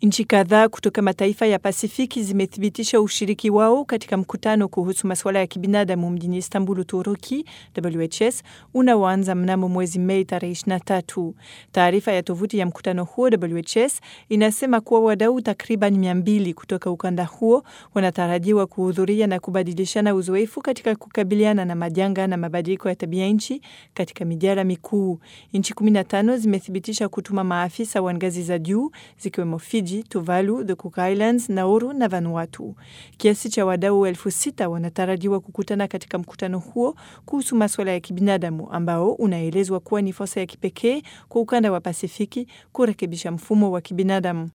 Nchi kadhaa kutoka mataifa ya Pasifiki zimethibitisha ushiriki wao katika mkutano kuhusu masuala ya kibinadamu mjini Istanbul, Uturuki, WHS unaoanza mnamo mwezi Mei tarehe 23. Taarifa ya tovuti ya mkutano huo WHS inasema kuwa wadau takriban mia mbili kutoka ukanda huo wanatarajiwa kuhudhuria na kubadilishana uzoefu katika kukabiliana na majanga na mabadiliko ya tabia nchi katika mijadala mikuu. Nchi 15 zimethibitisha kutuma maafisa wa ngazi za juu zikiwemo Fiji, Tuvalu, the Cook Islands, Nauru na Vanuatu. Kiasi cha wadau elfu sita wanatarajiwa kukutana katika mkutano huo kuhusu masuala ya kibinadamu ambao unaelezwa kuwa ni fursa ya kipekee kwa ukanda wa Pasifiki kurekebisha mfumo wa kibinadamu.